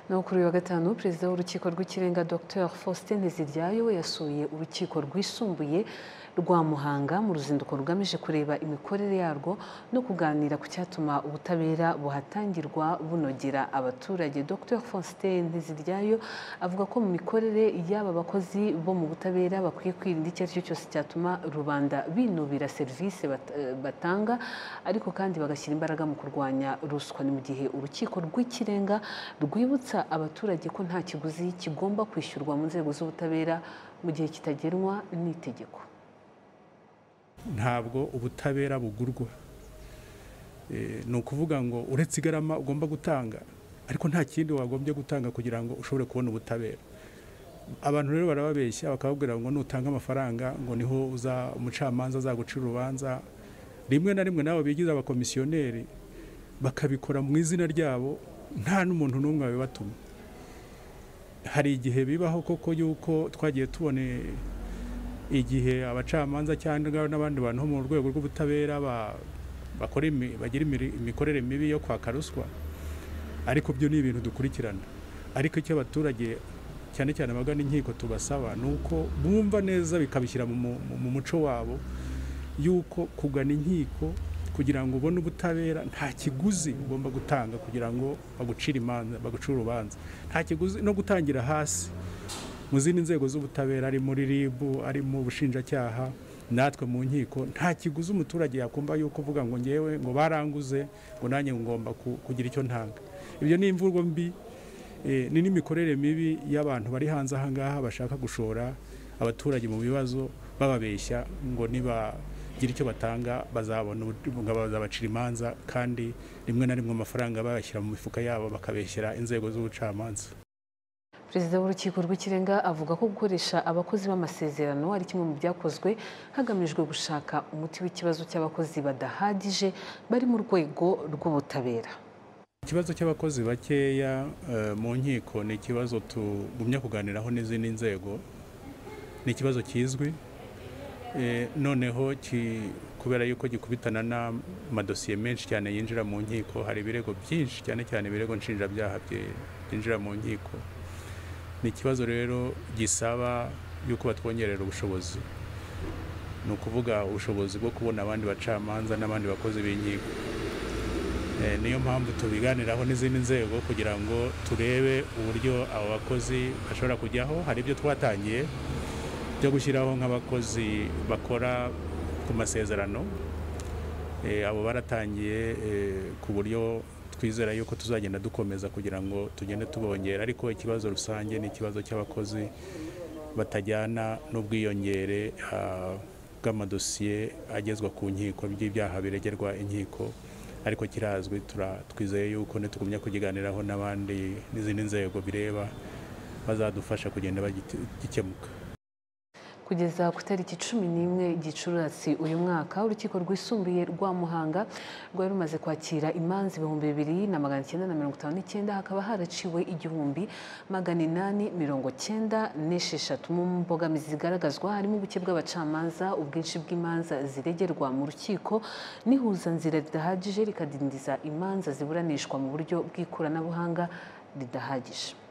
naho kuri uyu wa gatanu perezida w'urukiko rw'ikirenga dr faustin ntiziryayo we yasuye urukiko rwisumbuye rwa muhanga mu ruzinduko rugamije kureba imikorere yarwo no kuganira ku cyatuma ubutabera buhatangirwa bunogera abaturage dr faustin ntiziryayo avuga ko mu mikorere y'aba bakozi bo mu butabera bakwiye kwirinda icyo ari cyo cyose cyatuma rubanda binubira serivisi batanga ariko kandi bagashyira imbaraga mu kurwanya ruswa ni mu gihe urukiko rw'ikirenga rwibutsa abaturage ko nta kiguzi kigomba kwishyurwa mu nzego z'ubutabera mu gihe kitagenwa n'itegeko ntabwo ubutabera bugurwa ni ukuvuga ngo uretse igarama ugomba gutanga ariko nta kindi wagombye gutanga kugira ngo ushobore kubona ubutabera abantu rero barababeshya bakababwira ngo nutanga amafaranga ngo niho umucamanza azaguca urubanza rimwe na rimwe nabo bigize abakomisiyoneri bakabikora mu izina ryabo nta n'umuntu n'umwe wabibatuma hari igihe bibaho koko yuko twagiye tubona igihe abacamanza cyangwa n'abandi bantu bo mu rwego rw'ubutabera bagira imikorere mibi yo kwaka ruswa ariko byo ni ibintu dukurikirana ariko icyo abaturage cyane cyane abagana inkiko tubasaba ni uko bumva neza bikabishyira mu muco wabo y'uko kugana inkiko kugira ngo ubone ubutabera nta kiguzi ugomba gutanga kugira ngo bagucire imanza bagucire urubanza nta kiguzi no gutangira hasi mu zindi nzego z'ubutabera ari muri rib ari mu bushinjacyaha natwe mu nkiko nta kiguzi umuturage yakumva yuko uvuga ngo ngewe ngo baranguze ngo nanjye ngomba kugira icyo ntanga ibyo ni imvugo mbi ni n'imikorere mibi y'abantu bari hanze aha ngaha bashaka gushora abaturage mu bibazo bababeshya ngo nibagire icyo batanga bazabona bazabacira imanza kandi rimwe na rimwe amafaranga bayashyira mu mifuka yabo bakabeshyira inzego z'ubucamanza perezida w'urukiko rw'ikirenga avuga ko gukoresha abakozi b'amasezerano ari kimwe mu byakozwe hagamijwe gushaka umuti w'ikibazo cy'abakozi badahagije bari mu rwego rw'ubutabera ikibazo cy'abakozi bakeya mu nkiko ni ikibazo tugumya kuganiraho n'izindi nzego ni ikibazo kizwi noneho kubera yuko gikubitana n'amadosiye menshi cyane yinjira mu nkiko hari ibirego byinshi cyane cyane ibirego nshinjabyaha byinjira mu nkiko ni ikibazo rero gisaba yuko batwongerera ubushobozi ni ukuvuga ubushobozi bwo kubona abandi bacamanza n'abandi bakozi b'inkiko niyo mpamvu tubiganiraho n'izindi nzego kugira ngo turebe uburyo abo bakozi bashobora kujyaho hari ibyo twatangiye byo gushyiraho nk'abakozi bakora ku masezerano abo baratangiye ku buryo twizera yuko tuzagenda dukomeza kugira ngo tugende tubongera ariko ikibazo rusange ni ikibazo cy'abakozi batajyana n'ubwiyongere bw'amadosiye agezwa ku nkiko by'ibyaha biregerwa inkiko ariko kirazwi twizeye yuko ntitugumya kukiganiraho n'abandi n'izindi nzego bireba bazadufasha kugenda bagikemuka kugeza ku itariki cumi n'imwe gicurasi uyu mwaka urukiko rwisumbuye rwa muhanga rwari rumaze kwakira imanza ibihumbi bibiri na magana cyenda na mirongo itanu n'icyenda hakaba haraciwe igihumbi magana inani mirongo cyenda n'esheshatu mu mbogamizi zigaragazwa harimo ubuke bw'abacamanza ubwinshi bw'imanza ziregerwa mu rukiko n'ihuzanzira ridahagije rikadindiza imanza ziburanishwa mu buryo bw'ikoranabuhanga ridahagije